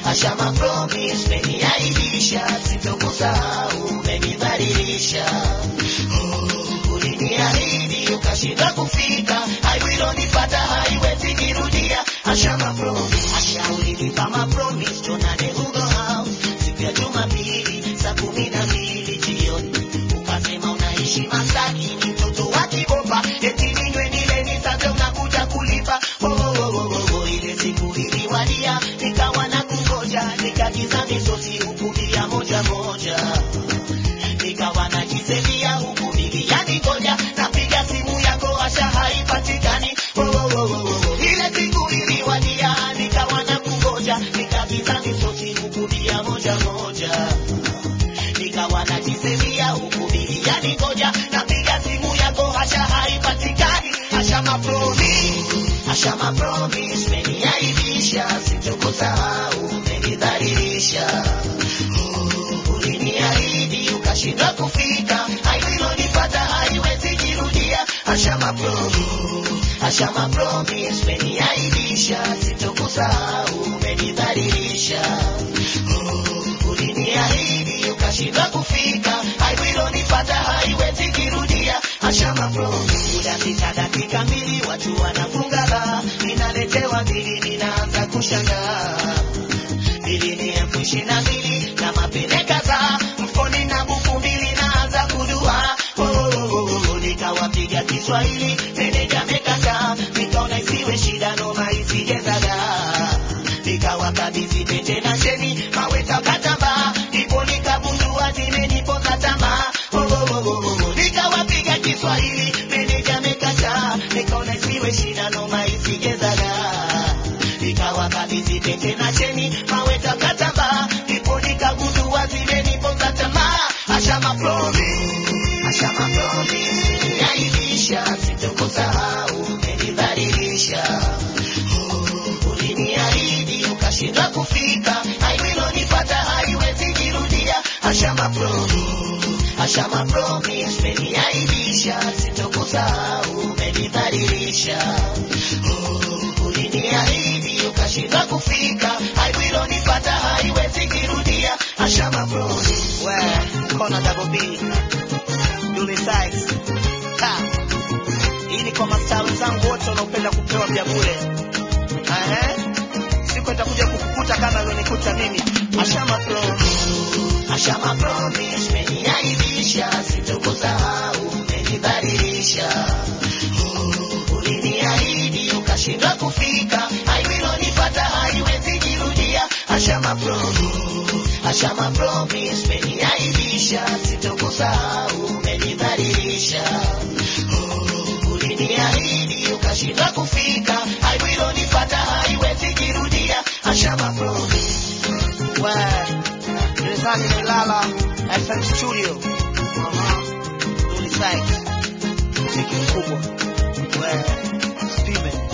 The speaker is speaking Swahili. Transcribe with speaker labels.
Speaker 1: Ashama promise, umeniaibisha, sitokusahau, umenidhalilisha. Oh, uliniahidi ukashindwa kufika, haiwilonipata haiwezi kirudia. Ashama promise, asha ulinipa ma promise, tuonane Hugo House siku ya Jumapili saa kumi na mbili jioni, ukasema unaishi Masaki, ni mtoto wa Kibopa, eti ninywe nile nisave unakuja kulipa. Oh, oh, oh, oh, oh, ile siku iliwadia, nikawa na kungoja, nikagiza misosi huku bia moja moja nikawa najisemia huku biliani ngoja napiga simu yako asha haipatikani oh, oh, oh, oh, oh. ile siku iliwadia nikawa na kungoja nikagiza misosi huku bia moja moja nikawa najisemia huku biliani ngoja napiga simu yako asha haipatikani asha mapromi asha mapromis meniaibisha sitokusahau menidhalilisha uliniahidi ukashindwa kufika, haililonipata haiwezi jirudia. Ashama promise, ashama promise, umeniaibisha, sitokusahau, umenidhalilisha. Uliniahidi ukashindwa kufika, haililonipata haiwezi jirudia. Ashama promise, muda sita dakika mbili, watu wanafunga baa, ninaletewa bili, ninaanza kushangaa bili ni elfu ishirini na mbili na mapene kadhaa mfukoni na buku mbili naanza kudua Oh, oh, oh, oh, nikawapiga Kiswahili meneja mekataa nikaona isiwe shida noma isijezagaa nikawakabidhi pete na sheni maweta katambaa ndipo nikagundua zimenipoza tamaa Oh, oh, oh, oh, oh, nikawapiga Kiswahili meneja mekataa nikaona isiwe shida noma isijezagaa nikawakabidhi pete na cheni maweta katambaa ndipo nikagundua zimeniponza tamaa ashama promise ashama promise yaibisha sitokusahau umenidhalilisha Oh, uliniahidi ukashindwa kufika haiwilonipata haiwezi jirudia ashama promise ashama promise umeniaibisha sitokusahau umenidhalilisha Oh, uliniahidi ukashindwa kufika haiwilonipata haiwezi kirudia ashama promise we kona double B Dully Sykes ha hii ni kwa mastaa wenzangu wote wanaopenda kupewa vya bure Ehe. siku itakuja kukukuta kama ilionikuta mimi ashama promise ashama promise umeniaibisha sitokusahau umenidhalilisha Oh, uliniahidi ukashindwa kufika haiwilonipata haiwezi jirudia ashama promise ashama promise umeniaibisha sitokusahau umenidhalilisha Oh, uliniahidi ukashindwa kufika haiwilonipata haiwezi jirudia ashama promise we gerezani nilala FM studio Aha. Dully Sykes mziki mkubwa we Steven